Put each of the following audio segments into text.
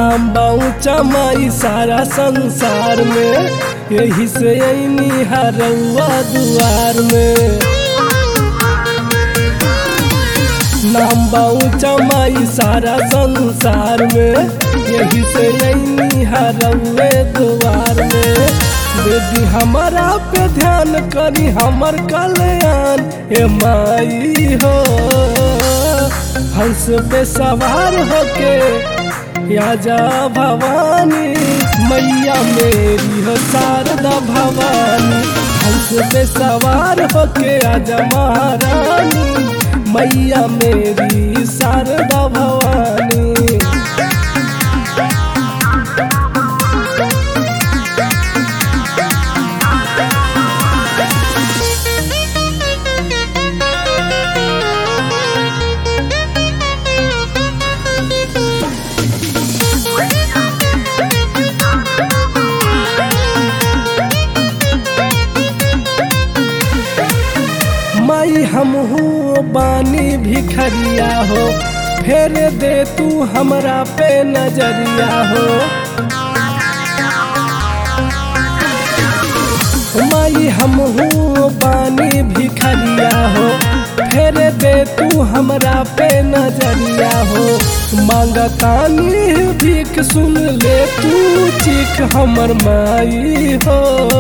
नाम बाऊचा माई सारा संसार में यही से ऐनी हरौआ दुआर में नाम बाऊचा माई सारा संसार में यही से ऐनी हरौए दुआर में दीदी हमारा पे ध्यान करी हमर कल्याण ए माई हो हंस पे सवार होके आजा भवानी मैया मेरी हो शारदा भवानी हंस पे सवार होके आजा महारानी मैया मेरी शारदा भवानी माई हमहू बानी भिखरिया हो फेर दे तू हमरा पे नजरिया हो माई हमहू बानी भिखरिया हो फेर दे तू हमरा पे नजरिया हो मांगतानी भीख सुन ले तू चीख हमर माई हो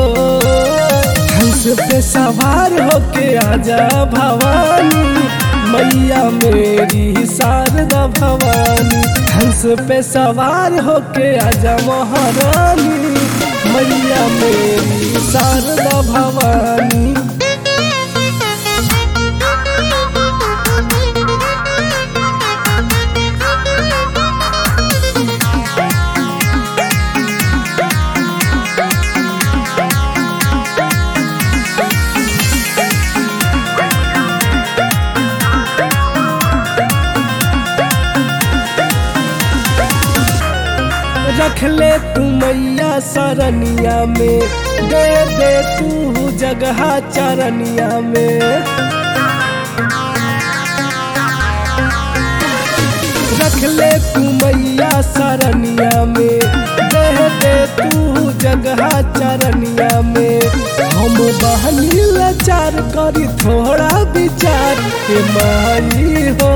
हंस पे सवार होके आजा भवानी मैया मेरी शारदा भवानी हंस पे सवार होके आजा महारानी मैया मेरी शारदा भवानी रख ले तू मैया सरनिया में दे दे तू जगह चरनिया में रख ले तू मैया सरनिया में दे दे तू जगह चरनिया में हम बहनी लाचार करी थोड़ा विचार के माई हो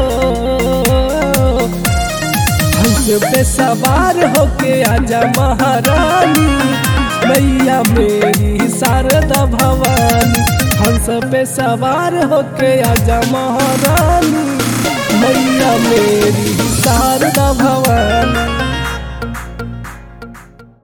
हंस पे सवार होके आजा महारानी मैया मेरी शारदा भवानी हंस पे सवार होके आजा महारानी मैया मेरी शारदा भवानी